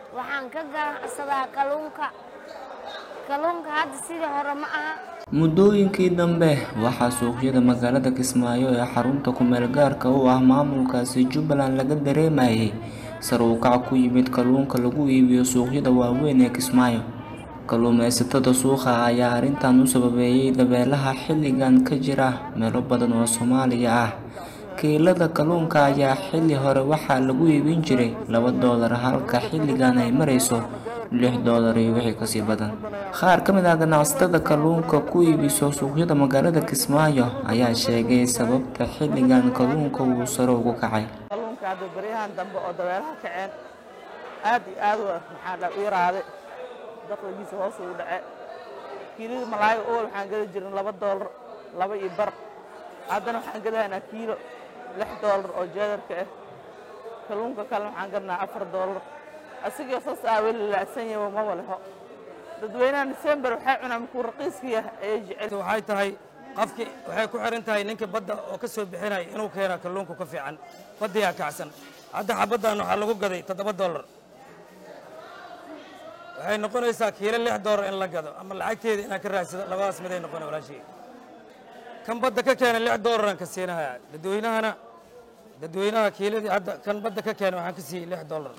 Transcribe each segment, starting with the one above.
waxaan ka ganacsadaa kalluunka kalluunka hadda sidii hore ma aha muddooyinkii dambe waxaa suuqyada magaalada kismaayo ee xarunta ku-meel gaarka u ah maamulkaasi jubbaland laga dareemayay sare u kac ku yimid kalluunka lagu iibiyo suuqyada waaweyn ee kismaayo kalluumaysatada suuqa ayaa arrintan u sababeeyay dabeelaha xilligan ka jira meelo badan oo soomaaliya ah kiilada kalluunka ayaa xilli hore waxaa lagu iibin jiray laba doolar halka xilligan ay marayso lix doolar iyo wixii kasii badan qaar ka mid ah ganacsatada kalluunka ku iibiso suuqyada magaalada kismaayo ayaa sheegay sababta xilligan kalluunka uu sare ugu kacay kalluunka hadda baryahan dambe oo dabeelaha kaceen aad iyo aad maxaa dha u yaraaday dakhligiisa hoos ugu dhace kiilada malaayo ool waxaan gada jirin laba doolar laba iyo bar haddana waxaan gadahaynaa kiilo lix doolar oo jeedarka ah kalluunka kale waxaan gadnaa afar doolar asigoo saas aa weli laacsan yahay maba leho dadweynaha december waxay cunaan markuu raqiiska yahay ayay jecel waxay tahay qofkii waxay ku xiran tahay ninkii badda oo ka soo bixinaya inuu keena kalluunka ka fiican baddiyaa kacsan hadda xabaddan waxaa lagu gaday toddoba dollar waxay noqonaysaa kiilo lix dollar in la gado ama lacagteeda inaan ka raadsado labadaas miday noqona walaashii kan badda ka keena lix dollaraan ka siinayaa dadweynahana dadweynaha kiiladii hadda kan badda ka keena waxaan ka siiyey lix dollar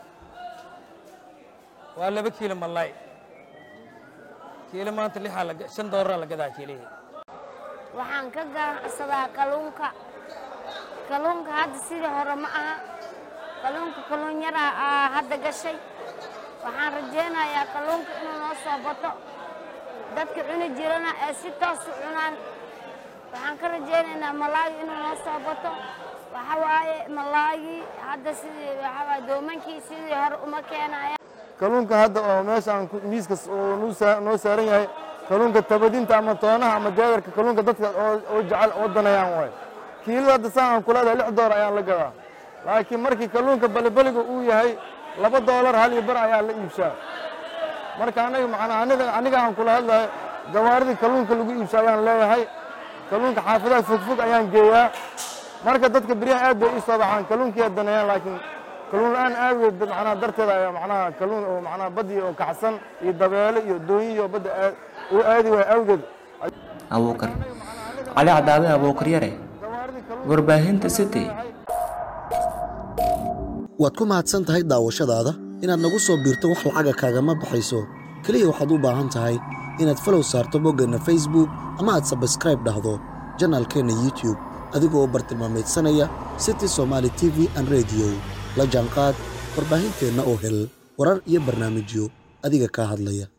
waa laba kiilo malaay kiilo maanta lixaa la shan dollaraa la gadaa kiilihii waxaan ka ganacsadaa kalluunka kalluunka hadda sidii hore ma aha kalluunka kalluun yaraa aa hadda gashay waxaan rajaynayaa kalluunka inuu noo soo bato dadka cuni jirana ee si toos u cunaan waxaan ka rajaynaynaa malaagi inuu noo soo bato waxa waaye malaagii hadda sidii waxa waaye doomankii sidii hore uma keenaya kalluunka hadda oo meeshaan miiskas oo noo saaran yahay kalluunka tabadinta ama toonaha ama jeedarka kalluunka dadka oo jecel oo danayaan waay kiilada hadda saan aan kuleedahay lix doolar ayaan la gadaa laakiin markii kalluunka balibaliga uu yahay laba doolar hal iyo bar ayaa la iibshaa marka anaga macnaa aniga aniga aan kula hadlahay gawaaridii kalluunka lagu iibsha ayaan leeyahay kalluunka xaafadaha fogfog ayaan geeyaa marka dadka beryaha aad bay ii soo baxaan kalluunkiiyaa danayaan laakiin kalluun la-aan aageed macnaha darteeda ayaa macnaha kalluun oo macnaha baddii oo kacsan iyo dabeele iyo doonyi iyo badda aad uu aadi waaya awgeed abuukar cali cadaabe abuukar yare warbaahinta city waad ku mahadsan tahay daawashadaada inaad nagu soo biirto wax lacaga kaagama baxayso keliya waxaad u baahan tahay inaad falow saarto boggeenna facebook ama aad sabskraib dhahdo janaalkeenna youtube adigoo u bartilmaamaydsanaya city somaali t v an rediyo la jaanqaad warbaahinteenna oo hel warar iyo barnaamijyo adiga kaa hadlaya